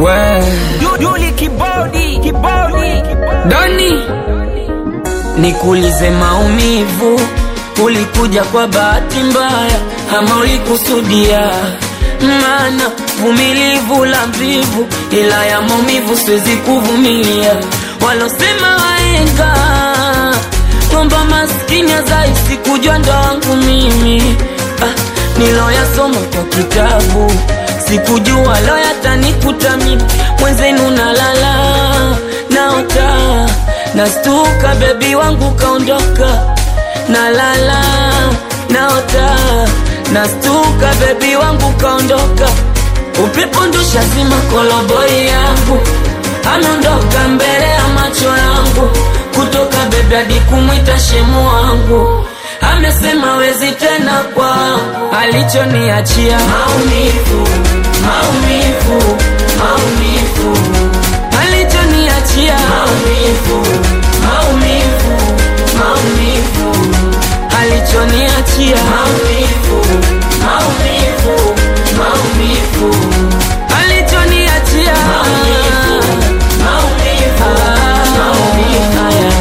We Yuli kibodi kibodi Doni, nikuulize maumivu, ulikuja kwa bahati mbaya ama ulikusudia? Maana vumilivu la mvivu, ila ya maumivu siwezi kuvumilia. Walosema waenga kwamba maskini azaisi kujua ndo wangu mimi ah, niloyasoma kwa kitabu sikujua lo yatanikuta mimi mwenzenu nalala naota nastuka bebi wangu kaondoka nalala naota nastuka bebi wangu kaondoka upepo ndusha zima koloboi yangu ameondoka mbele ya macho yangu kutoka bebi hadi kumwita shemu wangu amesema wezi tena kwangu alichoniachia maumivu maumivu maumivu alichoniachia maumivu maumivu maumivu alichoniachia maumivu maumivu maumivu alichoniachia maumivu maumivu maumivu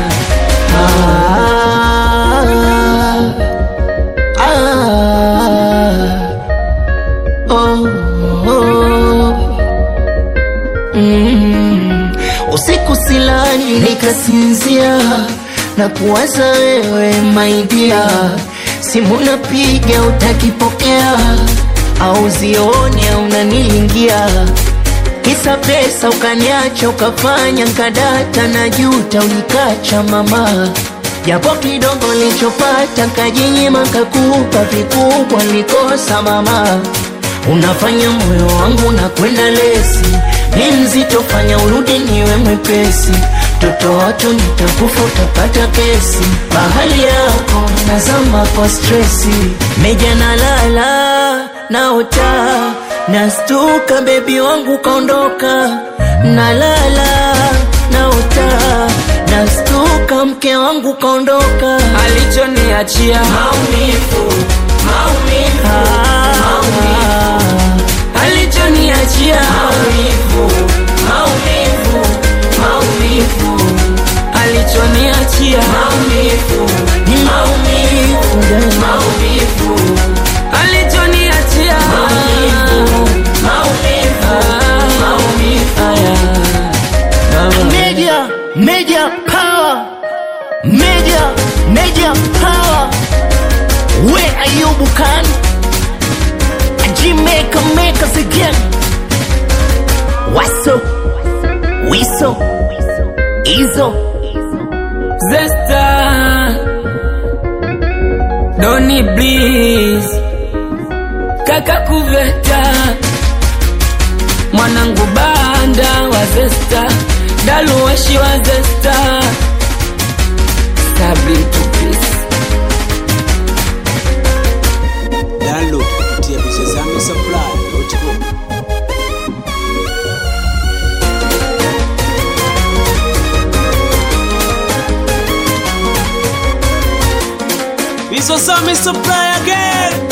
Usiku silali nikasinzia na kuwaza wewe maidia, simu napiga utakipokea, au zioni au unanilingia kisa pesa ukaniacha ukafanya nkadata na juta ulikacha mama japo kidogo lichopata kajinyima kakupa vikubwa likosa mama unafanya moyo wangu na kwenda lesi ni mzito fanya urudi niwe mwepesi toto watu nitakufa utapata kesi bahali yako nazama kwa stresi meja nalala naota nastuka bebi wangu kaondoka nalala naota nastuka mke wangu kaondoka alichoniachia maumivu maumivu maumivu alichoniachia maumivu maumivu maumivu alichoniachia maumivu ni maumivu maumivu alichoniachia maumivu maumivu maumivu Media, media power, media, media power. Where are you, Bukan? Jamaica make us again. What's up? Wiso, Izo, Zesta Doni Bliss Kaka Kuveta Mwanangu Banda wa Zesta Daluwashi wa Zesta Sabri Tupis Download kupitia Bizozame Supply.com. Bizozame Supply again.